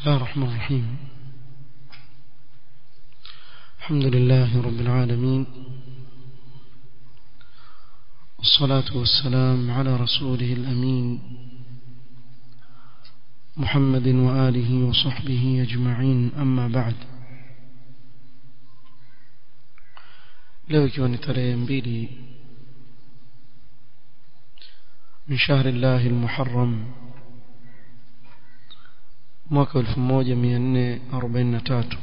الله الرحمن الرحيم الحمد لله رب العالمين والصلاة والسلام على رسوله الأمين محمد وآله وصحبه أجمعين أما بعد leo ikiwa ni tarehe mbili min shahri llahi lmuharram mwaka 1443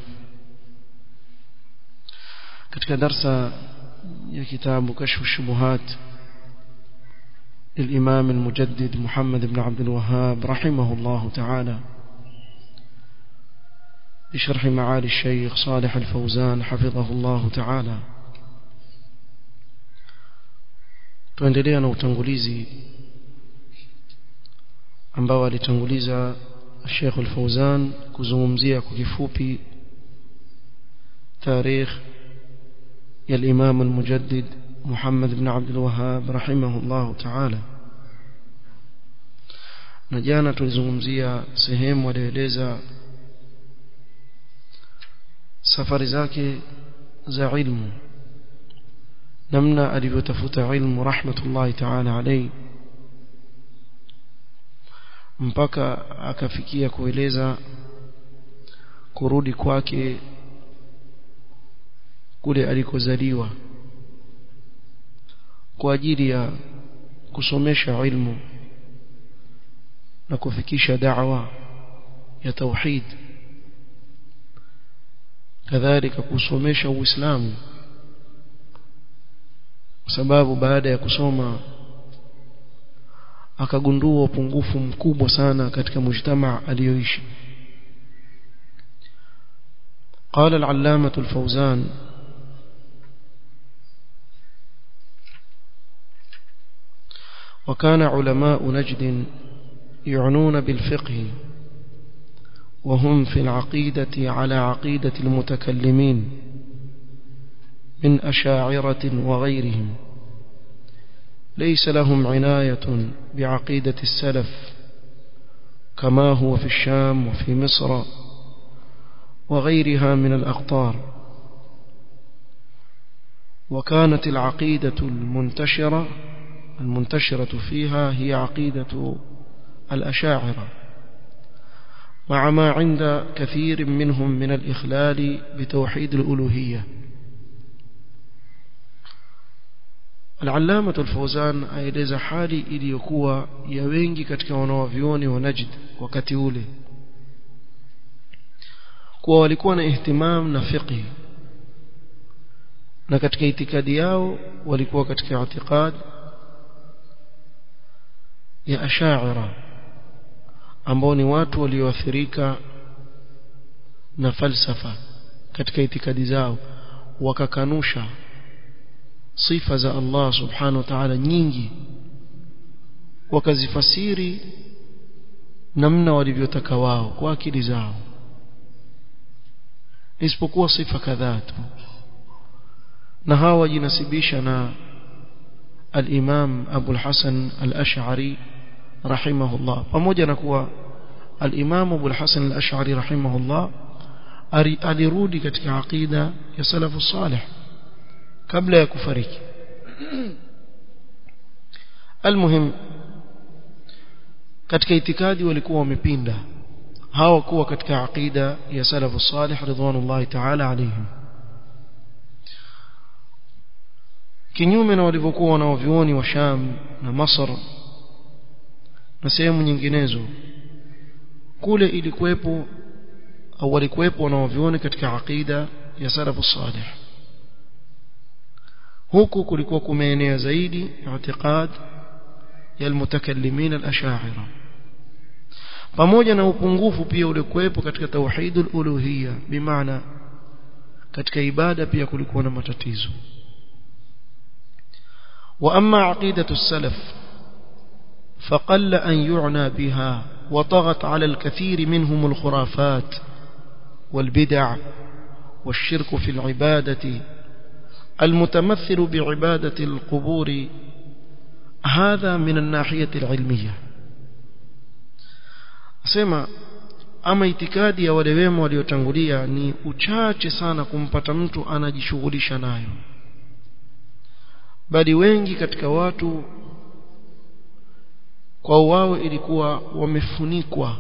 katika darsa ya kitabu kashfu shubuhat للإمام المجدد محمد بن عبد الوهاب رحمه الله تعالى بشرح معالي الشيخ صالح الفوزان حفظه الله تعالى tuendelea na utangulizi ambao alitanguliza Sheikh Al-Fauzan kuzungumzia kwa kifupi tarikh ya Imam Al-Mujaddid Muhammad ibn Abdul Wahhab rahimahullah ta'ala na jana tulizungumzia sehemu aliyoeleza safari zake za ilmu namna alivyotafuta ilmu rahmatullahi ta'ala alayhi mpaka akafikia kueleza kurudi kwake kule alikozaliwa kwa ajili ya kusomesha ilmu na kufikisha da'wa ya tauhid kadhalika kusomesha uislamu kwa sababu baada ya kusoma akagundua upungufu mkubwa sana katika mujtamaa aliyoishi قال العلامة الفوزان وكان علماء نجد يعنون بالفقه وهم في العقيدة على عقيدة المتكلمين من أشاعرة وغيرهم ليس لهم عناية بعقيدة السلف كما هو في الشام وفي مصر وغيرها من الأقطار وكانت العقيدة المنتشرة المنتشرة فيها هي عقيدة الأشاعرة مع ما عند كثير منهم من الإخلال بتوحيد الألوهية Al-Allama Al-Fawzan aeleza hali iliyokuwa ya wengi katika wanawavyuoni wa Najd wakati ule kuwa walikuwa na ihtimam na fiqh na katika itikadi yao walikuwa katika itikad ya Ash'ari ambao ni watu walioathirika na falsafa katika itikadi zao wakakanusha sifa za Allah subhanahu wa ta'ala nyingi wakazifasiri namna walivyotaka wao kwa akili zao isipokuwa sifa kadhaa tu na hawa wajinasibisha na al-Imam Abu al-Hasan al-Ash'ari rahimahullah pamoja na kuwa al-Imam Abu al-Hasan al-Ash'ari rahimahullah alirudi katika aqida ya salafu salih kabla ya kufariki almuhim katika itikadi walikuwa wamepinda hawakuwa katika aqida ya salafu salih ridwanullahi ta'ala alayhim kinyume na walivyokuwa wanaovioni wa Sham na Masr na sehemu nyinginezo kule ilikuwepo au walikuwepo wanaovioni katika aqida ya salafu salih huku kulikuwa kumeenea zaidi i'tiqad ya almutakallimin al-ash'ari pamoja na upungufu pia uliokuwepo katika tauhidul uluhiyya bimaana katika ibada pia kulikuwa na matatizo wa amma aqidatu salaf فقل أن يعنى بها وطغت على الكثير منهم الخرافات والبدع والشرك في العبادة المتمثل بعبادة القبور هذا من الناحية العلمية سمع ama itikadi ya wale wema waliotangulia ni uchache sana kumpata mtu anajishughulisha nayo bali wengi katika watu kwa wao ilikuwa wamefunikwa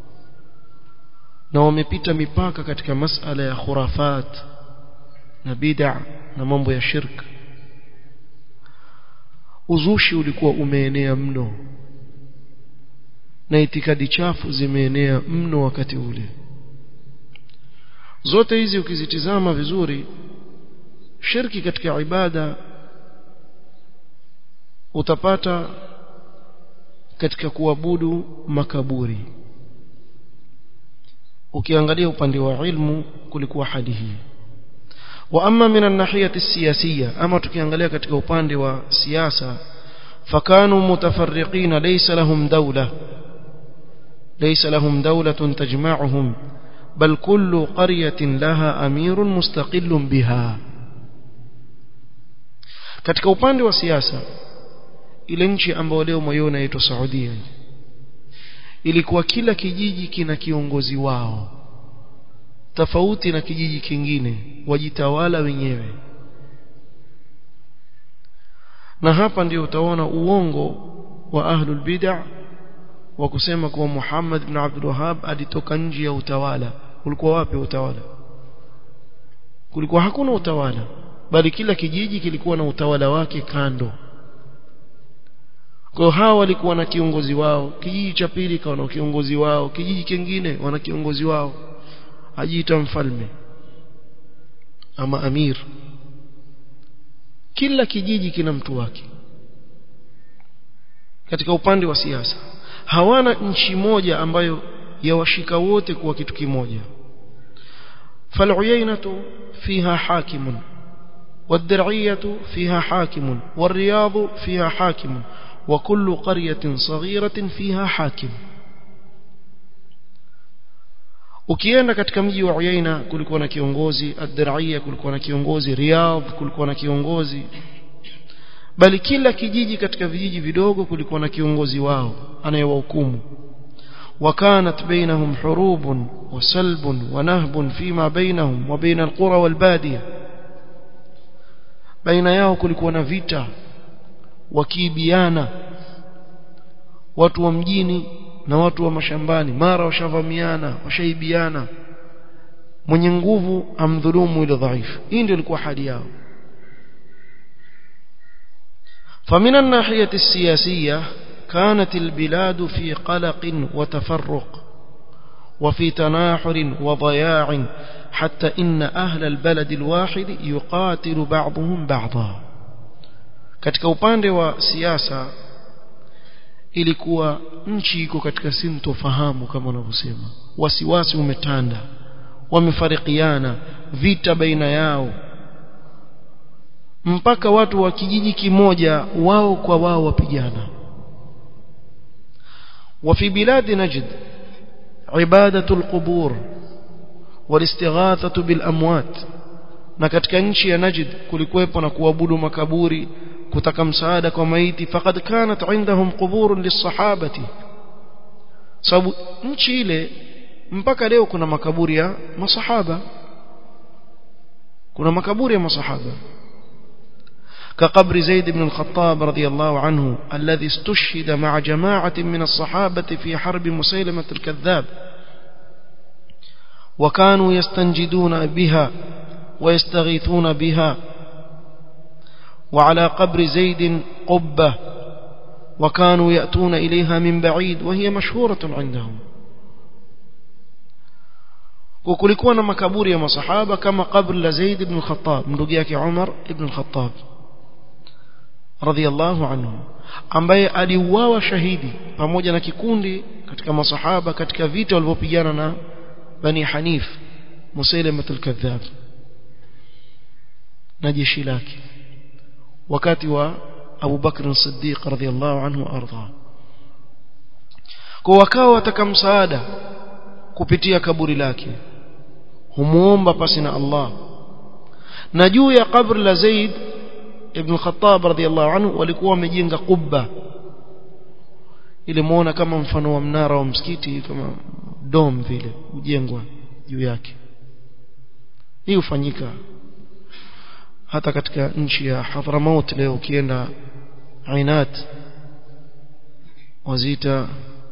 na wamepita mipaka katika masala ya khurafat na bid'a na mambo ya shirk uzushi ulikuwa umeenea mno na itikadi chafu zimeenea mno wakati ule zote hizi ukizitizama vizuri shirki katika ibada utapata katika kuabudu makaburi ukiangalia upande wa ilmu kulikuwa hali hii wa amma min an-nahiyati siyasiyya ama tukiangalia katika upande wa siasa fakanu mutafarriqina laysa lahum dawla laysa lahum dawlatun tajma'uhum bal kullu qaryatin laha amirun mustaqillun biha katika upande wa siasa ile nchi ambayo leo moyo inaitwa Saudia ilikuwa kila kijiji kina kiongozi wao tofauti na kijiji kingine wajitawala wenyewe na hapa ndio utaona uongo wa ahlul bid'ah wa kusema kuwa Muhammad ibn Abdul Wahhab alitoka nje ya utawala ulikuwa wapi utawala kulikuwa hakuna utawala bali kila kijiji kilikuwa na utawala wake kando kwa hawa walikuwa na kiongozi wao kijiji cha pili kawa na kiongozi wao kijiji kingine wana kiongozi wao ajiita mfalme ama amir kila kijiji kina mtu wake katika upande wa siasa hawana nchi moja ambayo yawashika wote kuwa kitu kimoja فالعيينة فيها حاكم والدرعية فيها حاكم والرياض فيها حاكم وكل قرية صغيرة فيها حاكم ukienda katika mji wa Uyaina kulikuwa na kiongozi ad-Dir'iyya kulikuwa na kiongozi Riyadh kulikuwa na kiongozi bali kila kijiji katika vijiji vidogo kulikuwa na kiongozi wao anayewahukumu وكانت بينهم حروب وسلب ونهب فيما بينهم وبين القرى والبادية بين yao kulikuwa na vita wakiibiana watu wa mjini na watu wa mashambani mara washavamiana washaibiana mwenye nguvu amdhulumu ile dhaifu hii ndio ilikuwa hali yao فمن الناحية السياسية كانت البلاد في قلق وتفرق وفي تناحر وضياع حتى إن أهل البلد الواحد يقاتل بعضهم بعضا katika upande wa siasa ilikuwa nchi iko katika sintofahamu kama wanavyosema wasiwasi umetanda wamefarikiana vita baina yao mpaka watu wa kijiji kimoja wao kwa wao wapigana وفي بلاد نجد عبادة القبور والاستغاثة بالأموات na katika nchi ya Najd kulikuwepo na kuabudu makaburi kutaka msaada kwa maiti faqad kanat indahum quburun lisahabati sababu nchi ile mpaka leo kuna makaburi ya masahaba kuna makaburi ya masahaba كقبر زيد بن الخطاب رضي الله عنه الذي استشهد مع جماعة من الصحابة في حرب مسيلمة الكذاب وكانوا يستنجدون بها ويستغيثون بها وعلى قبر زيد قبة وكانوا يأتون إليها من بعيد وهي مشهورة عندهم وكلكون مكابور يا مصحابة كما قبر لزيد بن الخطاب من رقياك عمر بن الخطاب radhiallahu anhu ambaye aliuawa shahidi pamoja na kikundi katika masahaba katika vita walivyopigana na bani Hanif Musailamah al-Kadhdhab na jeshi lake wakati wa Abu Bakr as-Siddiq radhiallahu anhu arda kwa wakao wataka msaada kupitia kaburi lake humuomba pasi na Allah na juu ya kabri la Zaid ibn Khattab radhiallahu anhu walikuwa wamejenga kubba ile muona kama mfano wa mnara wa msikiti kama dom vile hujengwa juu yake hii hufanyika hata katika nchi ya Hadramaut leo ukienda Ainat wazita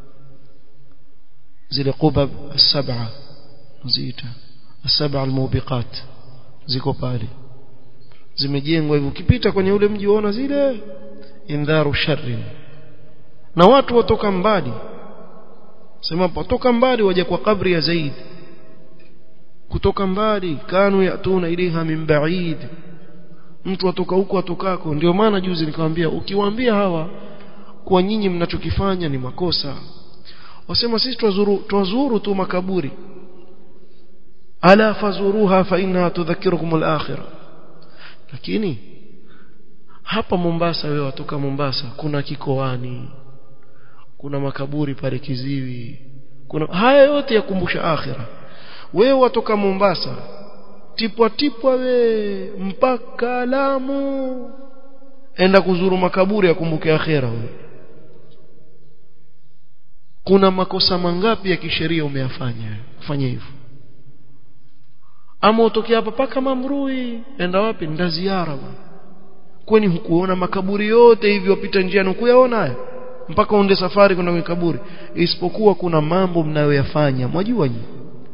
zile qubab السبعه wazita السبع الموبقات ziko pale zimejengwa hivyo ukipita kwenye ule mji unaona zile indharu sharri na watu watoka mbali sema potoka mbali waje kwa kabri ya Zaid kutoka mbali kanu yatuna ilaiha min ba'id mtu atoka huko atokako ndio maana juzi nikamwambia ukiwaambia hawa kwa nyinyi mnachokifanya ni makosa wasema sisi twazuru twazuru tu makaburi ala fazuruha fa inna tudhakkirukum al-akhirah lakini hapa Mombasa wewe watoka Mombasa kuna kikoani kuna makaburi pale kiziwi kuna haya yote yakumbusha akhira wewe watoka Mombasa tipwa tipwa we mpaka Lamu enda kuzuru makaburi yakumbuke akhira wewe kuna makosa mangapi ya kisheria umeyafanya kufanya hivyo ama utokea hapa paka Mamrui enda wapi nda ziara bwana kwani hukuona makaburi yote hivi wapita njiani hukuyaona haya mpaka uende safari kwenda kwenye kaburi isipokuwa kuna mambo mnayoyafanya mwajua nyinyi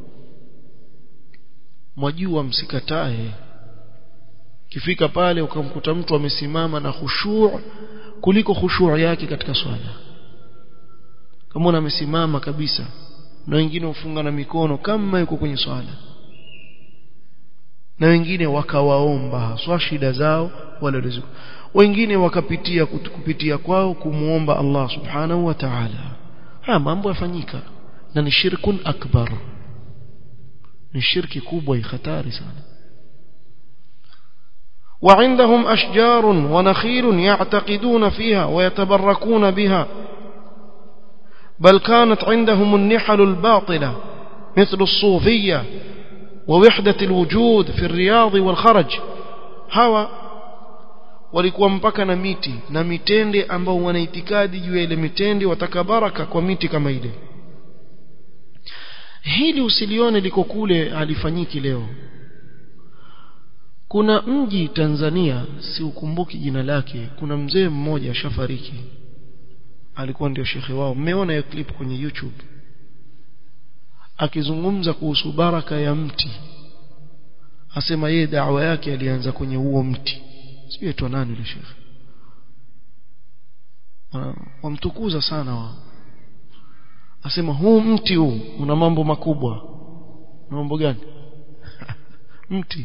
mwajua msikatae kifika pale ukamkuta mtu amesimama na khushu' kuliko khushu' yake katika swala kama amesimama kabisa na wengine ufunga na mikono kama yuko kwenye swala na wengine wakawaomba haswa shida zao wale riziki wengine wakapitia kupitia kwao kumuomba Allah subhanahu wa ta'ala haya mambo yafanyika na ni shirkun akbar ni shirki kubwa hatari sana وعندهم أشجار ونخيل يعتقدون فيها ويتبركون بها بل كانت عندهم النحل الباطلة مثل الصوفية ووحدة الوجود في الرياض والخرج هوا walikuwa mpaka na miti na mitende ambao wana itikadi juu ya ile mitende watakabaraka kwa miti kama ile hili usilione liko kule halifanyiki leo kuna mji Tanzania si ukumbuki jina lake kuna mzee mmoja ashafariki alikuwa ndio shekhe wao mmeona hiyo clip kwenye YouTube akizungumza kuhusu baraka ya mti asema yeye dawa yake alianza kwenye huo mti sijui aitwa nani yule shekhe wamtukuza sana wao asema huu mti huu una mambo makubwa mambo gani mti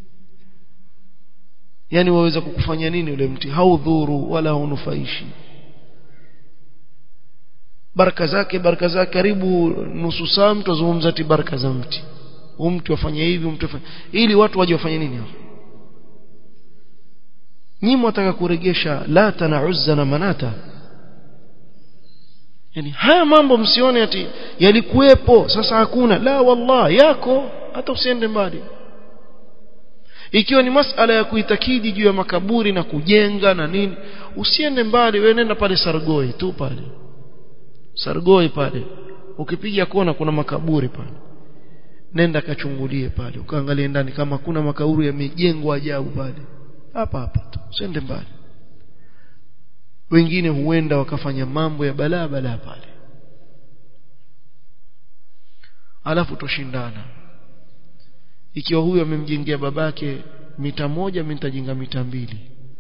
yani waweza kukufanya nini ule mti haudhuru wala haunufaishi baraka zake baraka zake karibu nusu saa mtu azungumza ti baraka za mti huu mtu afanye hivi mtu afanye ili watu waje wafanye nini hapo nyinyi mwataka kuregesha lata na uzza na manata yani haya mambo msione ati yalikuwepo sasa hakuna la wallah yako hata usiende mbali ikiwa ni masala ya kuitakidi juu ya makaburi na kujenga na nini usiende mbali wewe nenda pale Sargoi tu pale Sargoi pale ukipiga kona kuna makaburi pale nenda kachungulie pale ukaangalie ndani kama kuna makaburi yamejengwa ajabu pale hapa hapa tu usiende mbali wengine huenda wakafanya mambo ya balaa balaa pale alafu toshindana ikiwa huyu amemjengea babake mita moja mimi nitajenga mita mbili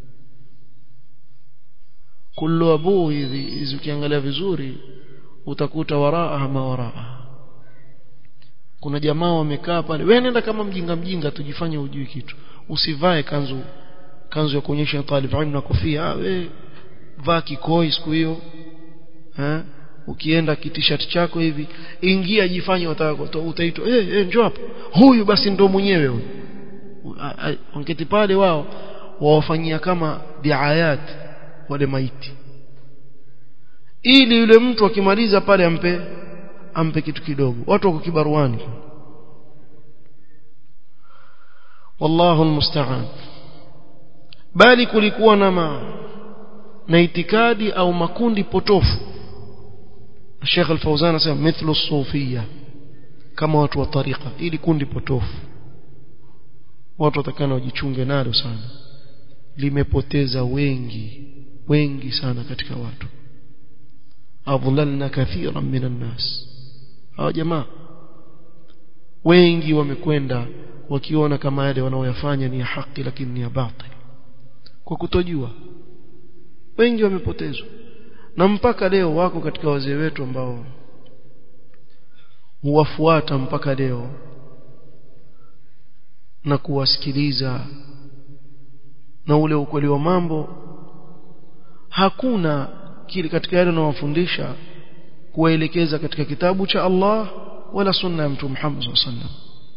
kullu abu hizi hizi ukiangalia vizuri utakuta waraa ma waraa kuna jamaa wamekaa pale wewe nenda kama mjinga mjinga tujifanye ujui kitu usivae kanzu kanzu ya kuonyesha talib ilmu na kofia we vaa kikoi siku hiyo eh ukienda kitishat chako hivi ingia jifanye utaitwa eh hey, njoo hapa huyu basi ndo mwenyewe huyu ongeti pale wao wawafanyia kama diayat wale maiti ili yule mtu akimaliza pale ampe ampe kitu kidogo watu wako kibaruani wallahu almusta'an bali kulikuwa na ma, na itikadi au makundi potofu Sheikh Al-Fauzan anasema mithlu sufia kama watu wa tariqa ili kundi potofu watu watakana wajichunge nalo sana limepoteza wengi wengi sana katika watu adlalna kathiran minan nas hawa jamaa wengi wamekwenda wakiona kama yale wanaoyafanya ni ya haki lakini ni ya batil kwa kutojua wengi wamepotezwa na mpaka leo wako katika wazee wetu ambao huwafuata mpaka leo na kuwasikiliza na ule ukweli wa mambo hakuna kile katika yale anawafundisha kuwaelekeza katika kitabu cha Allah wala sunna ya mtume Muhammad sallallahu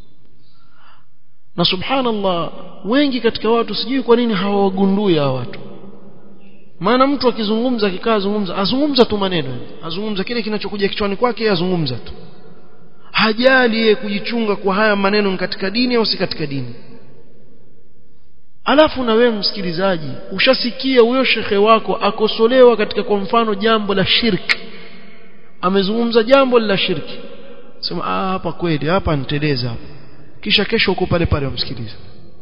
na subhanallah wengi katika watu sijui kwa nini hawagundui hawa watu maana mtu akizungumza akikaa azungumza azungumza tu maneno azungumza kile kinachokuja kichwani kwake azungumza tu hajali yeye kujichunga kwa haya maneno katika dini au si katika dini alafu na wewe msikilizaji ushasikia huyo shekhe wako akosolewa katika kwa mfano jambo la shirki amezungumza jambo la shirki sema ah hapa kweli hapa niteleza hapa kisha kesho uko pale pale umsikilize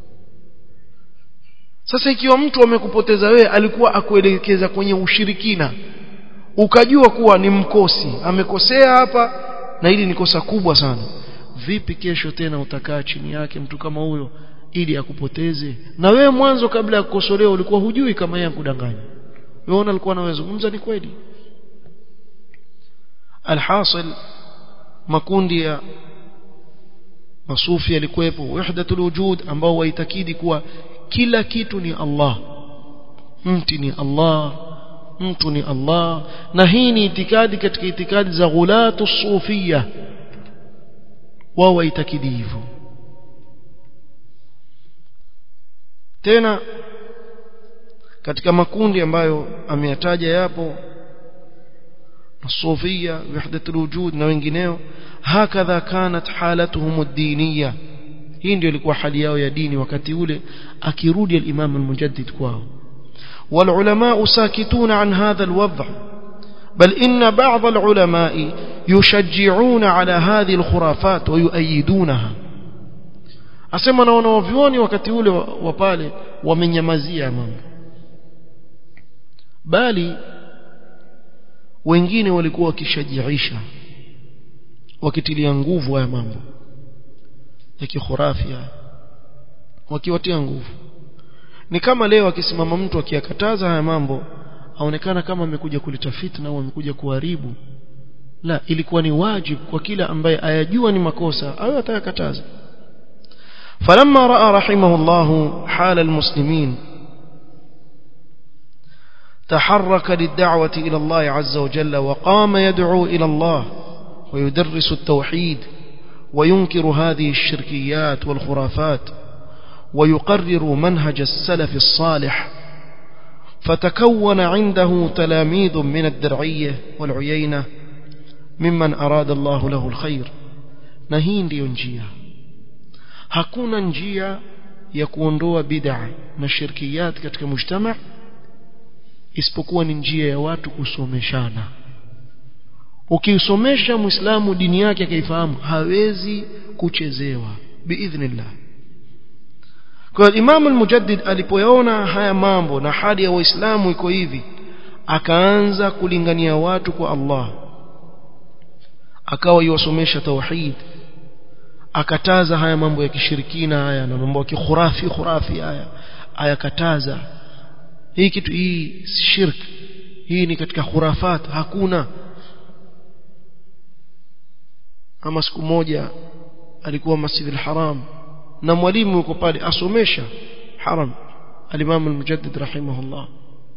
sasa ikiwa mtu amekupoteza wewe alikuwa akuelekeza kwenye ushirikina ukajua kuwa ni mkosi amekosea hapa na hili ni kosa kubwa sana vipi kesho tena utakaa chini yake mtu kama huyo ili akupoteze na wewe mwanzo kabla ya kukosolewa ulikuwa hujui kama yeye akudanganya wewe alikuwa anawezungumza ni kweli alhasil makundi ya masufi yalikuwepo wahdatul wujud ambao waitakidi kuwa kila kitu ni Allah mti ni Allah mtu ni Allah na hii ni itikadi katika itikadi za ghulatu sufia wao waitakidi hivyo tena katika makundi ambayo ameyataja yapo الصوفية وحدة الوجود na wengineo hakadha kanat halatuhum ad-diniyya hii ndio ilikuwa hali yao ya dini wakati ule akirudi al-Imam al-Mujaddid kwao والعلماء ساكتون عن هذا الوضع بل إن بعض العلماء يشجعون على هذه الخرافات ويؤيدونها asema na wanaovioni wakati ule wa pale wamenyamazia mambo bali wengine walikuwa wakishajiisha wakitilia nguvu haya mambo ya kikhurafia wakiwatia nguvu ni kama leo akisimama mtu akiyakataza haya mambo aonekana kama amekuja kuleta fitna au amekuja kuharibu la ilikuwa ni wajibu kwa kila ambaye ayajua ni makosa awe atayakataza فلما راى رحمه الله حال المسلمين تحرك للدعوه الى الله عز وجل وقام يدعو الى الله ويدرس التوحيد وينكر هذه الشركيات والخرافات ويقرر منهج السلف الصالح فتكون عنده تلاميذ من الدرعيه والعيينه ممن اراد الله له الخير نهين ndio njia hakuna njia ya kuondoa bid'a na shirkiyat katika mujtama isipokuwa ni njia ya watu kusomeshana ukisomesha muislamu dini yake akaifahamu hawezi kuchezewa biidhnillah kwa Imam al-Mujaddid alipoyaona haya mambo na hali ya waislamu iko hivi akaanza kulingania watu kwa Allah akawa yuwasomesha tauhid akataza haya mambo ya kishirikina haya na mambo ya kikhurafi khurafi haya ayakataza hii kitu hii shirk hii ni katika khurafat hakuna kama siku moja alikuwa Masjid al-Haram na mwalimu yuko pale asomesha haram al-Imam al-Mujaddid rahimahullah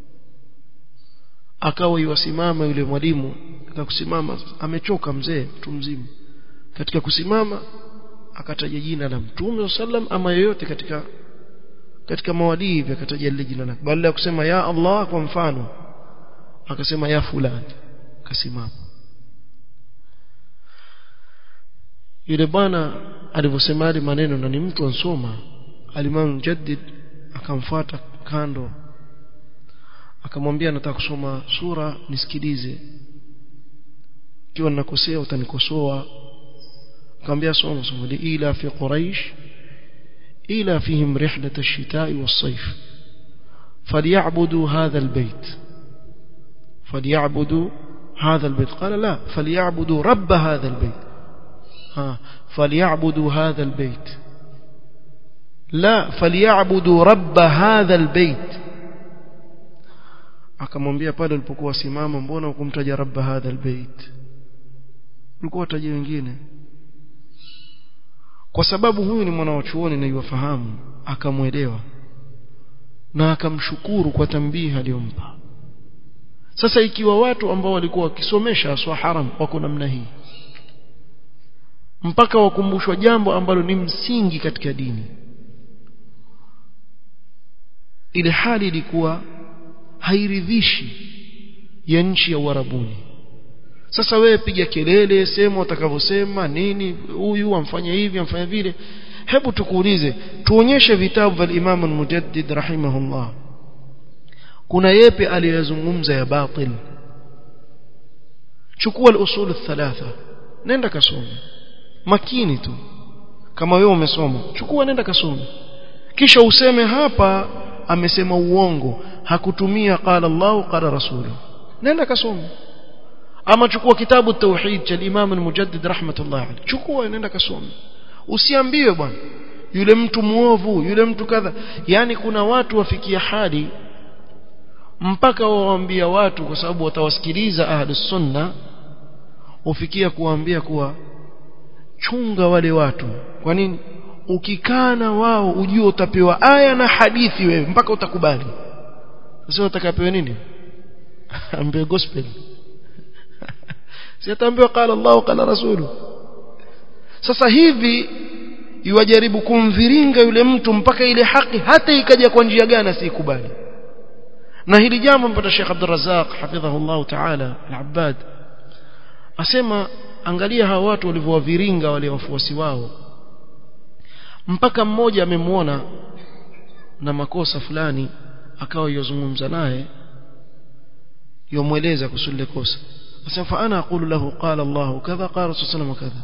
akawa yusimama yule mwalimu akakusimama amechoka mzee mtu mzima katika kusimama akataja jina la Mtume sallam ama yoyote katika katika mawadii hivi akataja lile jina lake badala ya kusema ya Allah kwa mfano akasema ya fulani akasimama yule bwana alivyosema yale maneno na ni mtu ansoma alimam mujaddid akamfuata kando akamwambia nataka kusoma sura nisikilize ikiwa ninakosea utanikosoa akamwambia soma soma ila fi quraish ila fihim rihlat ash-shita'i was-sayf falyabudu hadha al-bayt falyabudu هذا البيت قال لا فليعبدوا رب هذا البيت ها فليعبدوا هذا البيت لا فليعبدوا رب هذا البيت akamwambia pale ulipokuwa simama mbona ukumtaja rabba hadha albayt ulikuwa utaje wengine kwa sababu huyu ni mwanachuoni na yuwafahamu akamwelewa na akamshukuru kwa tambihi aliyompa sasa ikiwa watu ambao walikuwa wakisomesha aswa haram wako namna hii mpaka wakumbushwa jambo ambalo ni msingi katika dini ile hali ilikuwa hairidhishi ya nchi ya Uarabuni sasa wewe piga kelele sema utakavyosema nini huyu amfanya hivi amfanya vile hebu tukuulize tuonyeshe vitabu vya Imam al-Mujaddid rahimahullah kuna yepi aliyozungumza ya batil chukua al-usul thalatha nenda kasome makini tu kama wewe umesoma chukua nenda kasome kisha useme hapa amesema uongo hakutumia qala Allah qala rasuluhu nenda kasome ama chukua kitabu tauhid cha Imam al-Mujaddid rahmatullah alayhi chukua nenda kasome usiambiwe bwana yule mtu muovu yule mtu kadha yani kuna watu wafikia hadi mpaka waambia watu kwa sababu watawasikiliza ahli sunna ufikia kuwaambia kuwa chunga wale watu kwa nini ukikana wao ujue utapewa aya na hadithi wewe mpaka utakubali sasa utakapewa nini ambiwe gospel si ataambiwa qala Allah qala rasulu sasa hivi iwajaribu kumviringa yule mtu mpaka ile haki hata ikaja kwa njia gani asikubali na hili jambo mpata Sheikh Abdul Razzaq hafidhahullah ta'ala al-Abbad asema angalia hawa watu walivyowaviringa wale wafuasi wao mpaka mmoja amemwona na makosa fulani akawa yozungumza naye yomweleza kusudi kosa asema fa ana aqulu lahu qala Allah kadha qala Rasul sallallahu kadha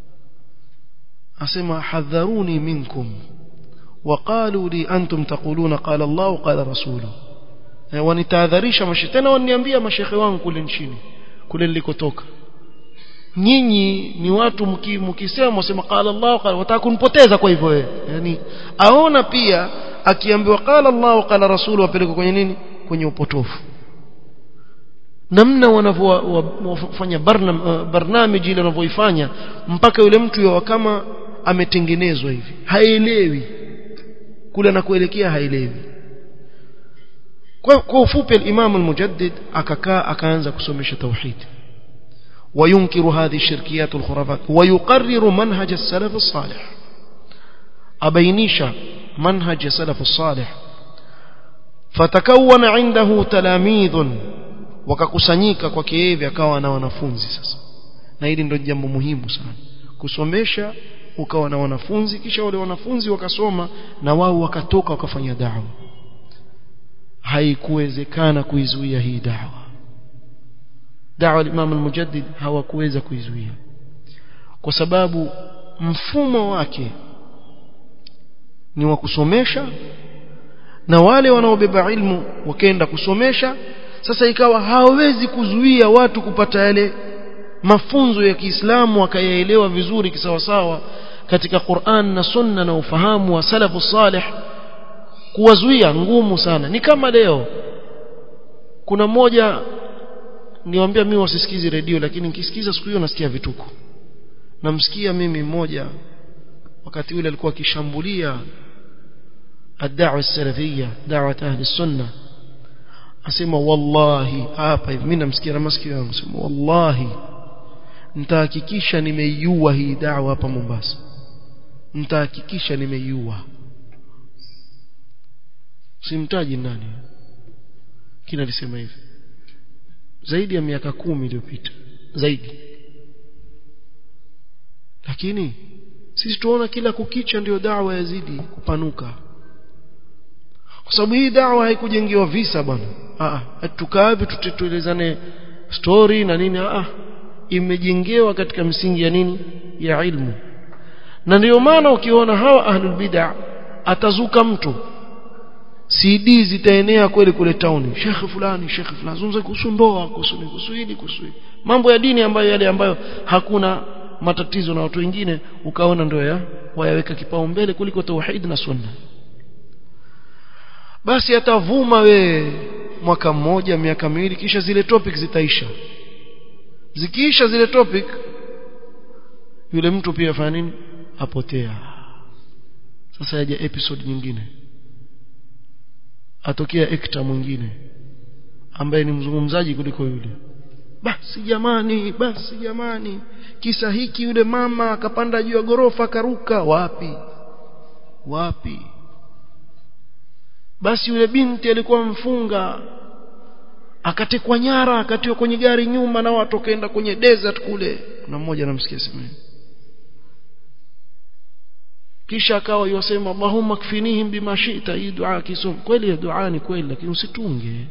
asema hadharuni minkum وقالوا لي أنتم تقولون قال الله قال رسوله wanitahadharisha mashehe tena waniambia mashehe wangu kule nchini kule nilikotoka nyinyi ni watu mkisema msema qala Allah qala wataka kunipoteza kwa hivyo wewe yani aona pia akiambiwa qala Allah qala rasulu wapeleke kwenye nini kwenye upotofu namna wanavyofanya barnamiji ile wanavyoifanya mpaka yule mtu yao kama ametengenezwa hivi haelewi kule na kuelekea haelewi kwa, kwa ufupi al-Imam al-Mujaddid akakaa akaanza kusomesha tauhid وينكر هذه الشركيات والخرافات ويقرر منهج السلف الصالح أبينيش منهج السلف الصالح فتكون عنده تلاميذ wakakusanyika kwake yeye akawa na wanafunzi sasa na hili ndio jambo muhimu sana kusomesha ukawa na wanafunzi kisha wale wanafunzi wakasoma na wao wakatoka wakafanya dawa haikuwezekana kuizuia hii dawa dawa Imam al-Mujaddid hawakuweza kuizuia kwa sababu mfumo wake ni wa kusomesha na wale wanaobeba ilmu wakaenda kusomesha sasa ikawa hawawezi kuzuia watu kupata yale mafunzo ya Kiislamu wakayaelewa vizuri kisawasawa katika Qur'an na Sunna na ufahamu wa salafu salih kuwazuia ngumu sana ni kama leo kuna mmoja niwaambia mimi wasisikizi redio lakini nikisikiza siku hiyo nasikia vituko namsikia mimi mmoja wakati ule alikuwa akishambulia الدعوه السلفيه دعوه اهل السنه asema wallahi hapa hivi mimi namsikia na masikio yangu sema wallahi nitahakikisha nimeiua hii dawa hapa Mombasa nitahakikisha nimeiua simtaji nani kina alisema hivi zaidi ya miaka kumi iliyopita zaidi lakini sisi tuona kila kukicha ndio dawa yazidi kupanuka kwa sababu hii dawa haikujengewa visa bwana ah tukaave tutetuelezane story na nini ah imejengewa katika msingi ya nini ya ilmu na ndio maana ukiona hawa ahlul bid'ah atazuka mtu CD zitaenea kweli kule town shekhe fulani shekhe fulani zungumza kuhusu ndoa kuhusu kuhusu hili kuhusu hili mambo ya dini ambayo yale ambayo hakuna matatizo na watu wengine ukaona ndio ya wayaweka kipaumbele kuliko tauhid na sunna basi atavuma we mwaka mmoja miaka miwili kisha zile topic zitaisha zikiisha zile topic yule mtu pia afanya nini apotea sasa yaja episode nyingine atokea ekta mwingine ambaye ni mzungumzaji kuliko yule basi jamani basi jamani kisa hiki yule mama akapanda juu ya gorofa akaruka wapi wapi basi yule binti alikuwa mfunga akatekwa nyara akatiwa kwenye gari nyuma na watu wakaenda kwenye desert kule na mmoja anamsikia sema kisha akawa yosema Allahumma kfinihim bima shi'ta hii dua kisum kweli dua ni kweli lakini usitunge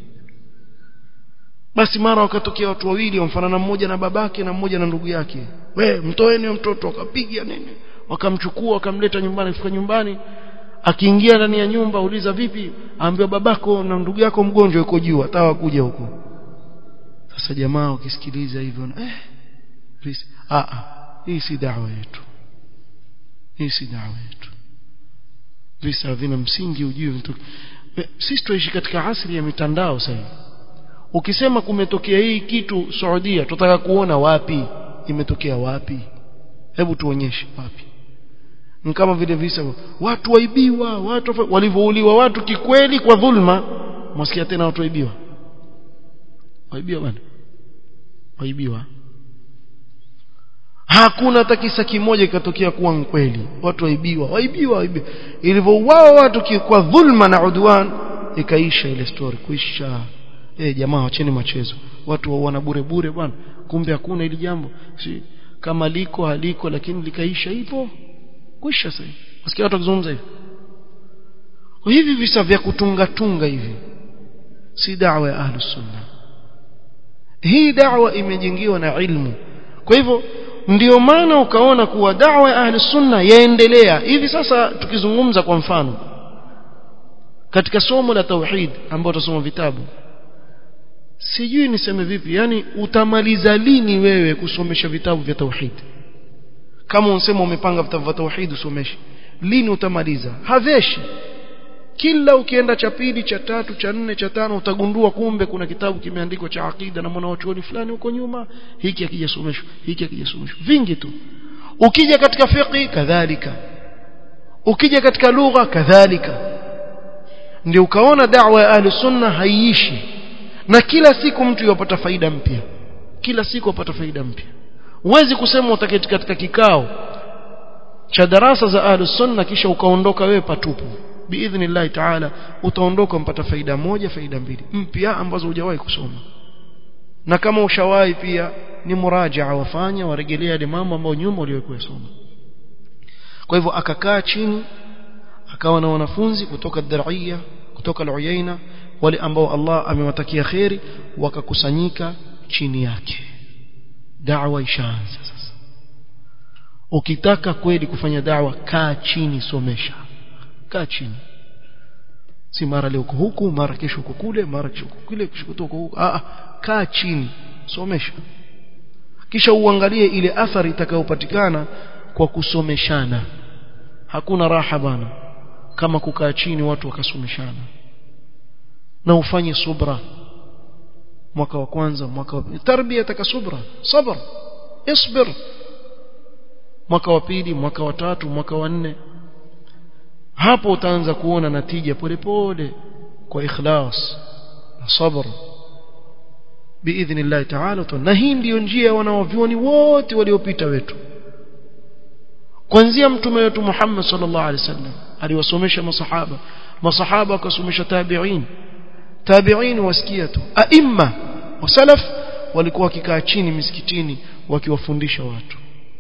basi mara wakatokea watu wawili wamfanana mmoja na babake na mmoja na ndugu yake we mtoeni mtoto wakapiga nini wakamchukua wakamleta nyumbani fika nyumbani akiingia ndani ya nyumba uliza vipi aambiwa babako na ndugu yako mgonjwa yuko juu hata kuja huko sasa jamaa ukisikiliza hivyo eh ah hii si dawa yetu hii si dawa yetu visa vina msingi ujue mtu sisi tuishi katika asili ya mitandao sasa ukisema kumetokea hii kitu Saudia tutaka kuona wapi imetokea wapi hebu tuonyeshe wapi ni kama vile visa watu waibiwa watu walivyouliwa watu kikweli kwa dhulma mwasikia tena watu waibiwa waibiwa bwana waibiwa hakuna hata kisa kimoja kikatokea kuwa kweli watu waibiwa waibiwa waibiwa ilivyouawa watu kwa dhulma na udwan ikaisha ile story kuisha eh jamaa wacheni machezo watu wauana bure bure bwana kumbe hakuna ili jambo si kama liko haliko lakini likaisha ipo kuisha sasa wasikia watu wakizungumza hivi hivi visa vya kutunga tunga hivi si da'wa ya ahlus sunna hii da'wa imejengiwa na ilmu kwa hivyo ndio maana ukaona kuwa da'wa ya ahlus sunna yaendelea hivi sasa tukizungumza kwa mfano katika somo la tauhid ambao tutasoma vitabu sijui niseme vipi yani utamaliza lini wewe kusomesha vitabu vya tauhid kama unsema umepanga vitabu vya tauhid usomeshe lini utamaliza haveshi kila ukienda cha pili cha tatu cha nne cha tano utagundua kumbe kuna kitabu kimeandikwa cha akida na mwanachuoni fulani huko nyuma hiki akijasomeshwa hiki akijasomeshwa vingi tu ukija katika fiqh kadhalika ukija katika lugha kadhalika ndio ukaona da'wa ya ahli sunna haiishi na kila siku mtu yupata faida mpya kila siku upata faida mpya huwezi kusema utaketi katika kikao cha darasa za ahli sunna kisha ukaondoka wewe patupu biidhnillah taala utaondoka mpata faida moja faida mbili mpya ambazo hujawahi kusoma na kama ushawahi pia ni murajaa wafanya warejelea yale mambo ambayo nyuma uliyokuwa soma kwa hivyo akakaa chini akawa na wanafunzi kutoka Daraiya kutoka Al-Uyaina wale ambao Allah amewatakia kheri wakakusanyika chini yake da'wa ishaanza sasa ukitaka kweli kufanya da'wa kaa chini somesha kaa chini si mara leo huku mara kesho huko kule mara kesho kule kesho kutoka huko ah kaa chini somesha kisha uangalie ile athari itakayopatikana kwa kusomeshana hakuna raha bana kama kukaa chini watu wakasomeshana na ufanye subra mwaka wa kwanza mwaka wa pili tarbia taka subra sabr isbir mwaka wa pili mwaka wa tatu mwaka wa nne hapo utaanza kuona natija polepole kwa ikhlas na sabr biidhnillah ta'ala na hii ndiyo njia ya wanaovyuoni wote waliopita wetu kuanzia mtume wetu Muhammad sallallahu alaihi wasallam aliwasomesha masahaba masahaba wakasomesha tabi'in tabi'in wasikia tu aimma wasalaf walikuwa wakikaa chini misikitini wakiwafundisha watu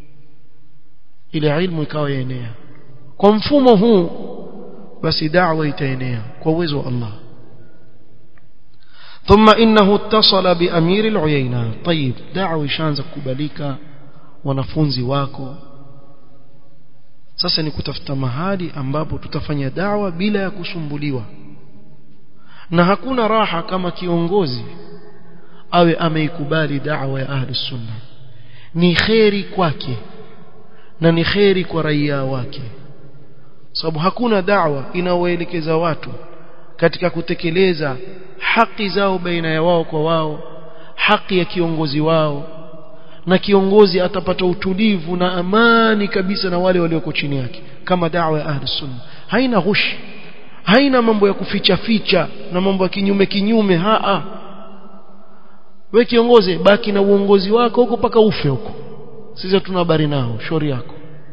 ile ilmu ikawa yaenea kwa mfumo huu basi da'wa itaenea kwa uwezo wa Allah ثم إنه اتصل بأمير العيينة طيب دعوة شانza kukubalika wanafunzi wako sasa ni kutafuta mahali ambapo tutafanya dawa bila ya kusumbuliwa na hakuna raha kama kiongozi awe ameikubali da'wa ya ahli sunna ni kheri kwake na ni kheri kwa raia wake sababu hakuna da'wa inaoelekeza watu katika kutekeleza haki zao baina ya wao kwa wao haki ya kiongozi wao na kiongozi atapata utulivu na amani kabisa na wale walioko chini yake kama da'wa ya ahli sunna haina ghushi haina mambo ya kuficha ficha na mambo ya kinyume kinyume haa we kiongozi baki na uongozi wako huko paka ufe huko sisi tuna habari nao shauri yako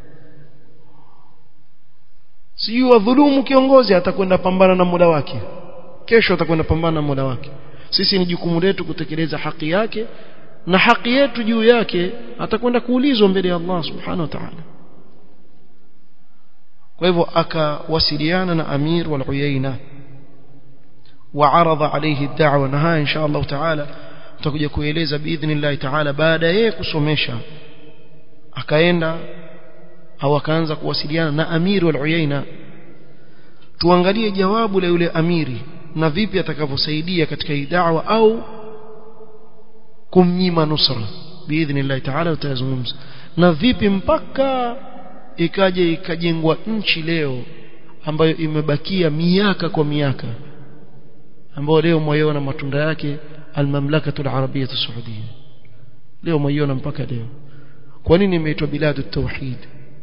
sijui wadhulumu kiongozi atakwenda pambana na muda wake kesho atakwenda pambana na muda wake sisi ni jukumu letu kutekeleza haki yake na haki yetu juu yake atakwenda kuulizwa mbele ya Allah subhanahu wa ta'ala kwa hivyo akawasiliana na Amir wal Uyaina وعرض عليه الدعوة نها إن شاء الله تعالى tutakuja kueleza biidhnillah taala baada yeye kusomesha akaenda au akaanza kuwasiliana na amiri wal uyaina tuangalie jawabu la yule amiri na vipi atakavyosaidia katika hii da'wa au kumnyima nusra biidhnillah taala tutazungumza na vipi mpaka ikaje ikajengwa nchi leo ambayo imebakia miaka kwa miaka ambayo leo mwaiona matunda yake المملكة العربية السعودية leo mwaiona mpaka leo kwa nini imeitwa biladu tauhid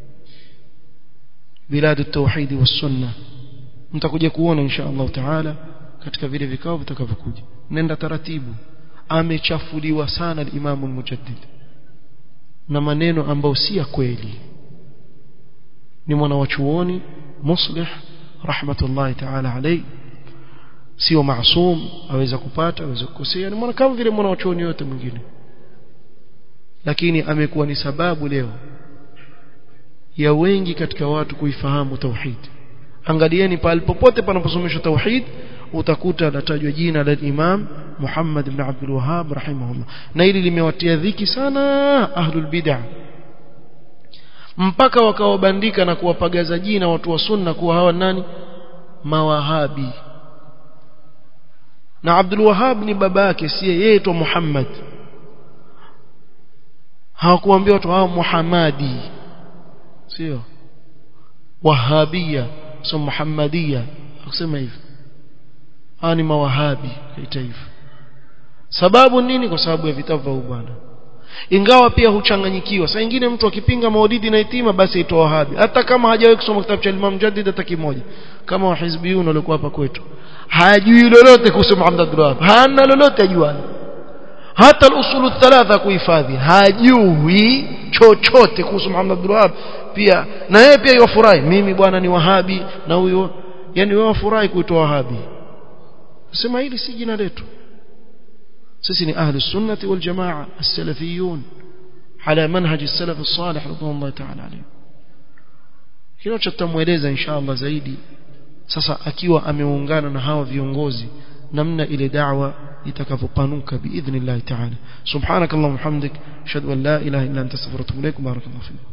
biladu tauhid was-sunna mtakuja kuona insha Allah taala katika vile vikao vitakavyokuja nenda taratibu amechafuliwa sana al-Imam al-Mujaddid na maneno ambayo si ya kweli ni mwana wa chuoni muslih rahmatullahi taala alayhi sio maasum aweza kupata aweza kukosea ni mwana kama vile mwana wa chuoni yote mwingine lakini amekuwa ni sababu leo ya wengi katika watu kuifahamu tauhid angalieni pale popote panaposomeshwa tauhid utakuta latajwa jina la Imam Muhammad ibn Abdul Wahhab rahimahullah na hili limewatia dhiki sana ahlul bid'ah mpaka wakawabandika na kuwapagaza jina watu wa sunna kuwa hawa nani mawahabi na Abdul Wahhab ni baba yake si yeye tu Muhammad hawakuambia watu hao Muhammadi sio wahabia sio muhammadia akusema hivyo hawa ni mawahabi kaita hivyo sababu nini kwa sababu ya vitabu vya bwana ingawa pia huchanganyikiwa saa nyingine mtu akipinga maulidi na itima basi aitwa wahabi hata kama hajawahi kusoma kitabu cha Imam Jaddid hata kimoja kama wahizbiyun walikuwa hapa kwetu hajui lolote kuhusu Muhammad Abdul Wahhab hana lolote ajuana hata al-usulu thalatha kuhifadhi hajui chochote kuhusu Muhammad Abdul Wahhab pia na yeye pia yafurahi mimi bwana ni wahabi na huyo yani wewe wafurahi kuitwa wahabi sema hili si jina letu sisi ni ahli sunnati wal jamaa as-salafiyun ala manhaj as-salaf as-salih radhiyallahu ta'ala alayhi hilo tutamueleza inshallah zaidi sasa akiwa ameungana na hawa viongozi namna ile da'wa itakavyopanuka biidhnillah ta'ala subhanakallahumma hamdik ashhadu an la ilaha illa anta astaghfiruka wa atubu ilaik barakallahu fiik